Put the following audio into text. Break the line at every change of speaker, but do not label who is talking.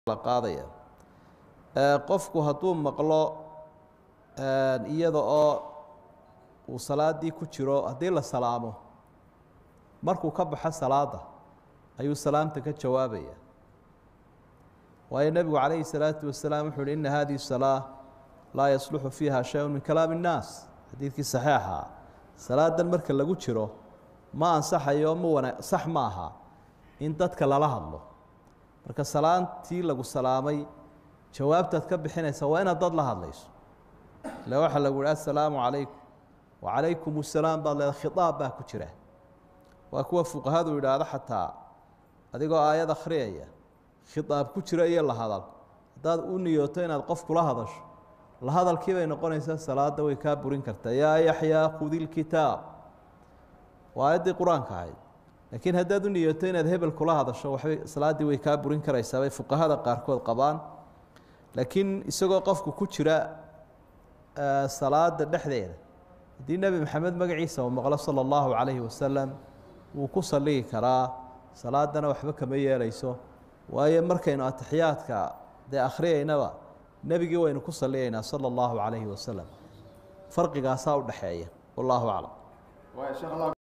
la qaadaya qofku hadduu maqlo iyada oo uu salaadii ku jiro haddii la salaamo markuu ka baxo salaada ayuu salaamta ka jawaabaya waayo nebigu calayhi salaatu wasalaam wuxuu uhi ina hadihi salaa laa yasluxu fiiha shay-un min kalaami innaas xadiidkii saxiixa salaadan marka lagu jiro ma ansaxayo ma wana sax ma aha in dadka lala hadlo marka salaantii lagu salaamay jawaabtaad ka bixinaysa waa inaad dad la hadlayso ile waxaa lagu yihi assalaamu calaykum wacalaykum assalaam baad leeda khitaab baa ku jira waa kuwa fuqahadu yidhaahdo xataa adigoo aayad akhriyaya khitaab ku jira iyo la hadal haddaad u niyooto inaad qof kula hadasho la hadalkii bay noqonaysaa salaada way kaa burin kartaa yaa yaxyaa khudi lkitaab waa aayaddii qur-aanka ahayd laakiin haddaad u niyooto inaad hebel kula hadasho waxbay salaaddii way kaa burin karaysaa bay fuqahada qaarkood qabaan laakiin isagoo qofku ku jira salaada dhexdeeda haddii nebi maxamed magaciisa uu maqlo sala allahu calayhi wasalam wuu ku salligi karaa salaadana waxba kama yeelayso waayo markaynu atixiyaadka dee akhriyaynaba nebigii waynu ku salligaynaa sala allahu calayhi wasalam farqigaasaa u dhexeeya wallaahu aclam